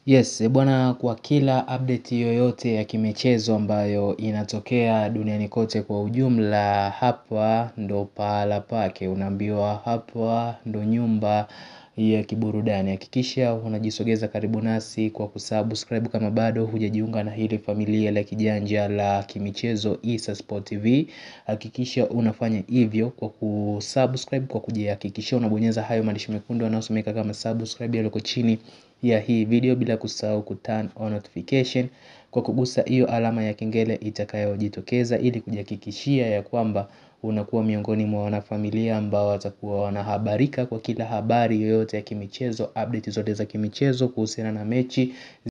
Yes, bwana kwa kila update yoyote ya kimichezo ambayo inatokea duniani kote kwa ujumla hapa ndo pahala pake unaambiwa hapa ndo nyumba ya kiburudani hakikisha unajisogeza karibu nasi kwa kusubscribe kama bado hujajiunga na hili familia la kijanja la kimichezo Issa Sport TV hakikisha unafanya hivyo kwa kusubscribe kwa kujihakikishia unabonyeza hayo maandishi mekundu yanayosomeka kama subscribe yaliyoko chini ya hii video bila kusahau kuturn on notification kwa kugusa hiyo alama ya kengele itakayojitokeza ili kujihakikishia ya kwamba unakuwa miongoni mwa wanafamilia ambao watakuwa wanahabarika kwa kila habari yoyote ya kimichezo update zote za kimichezo kuhusiana na mechi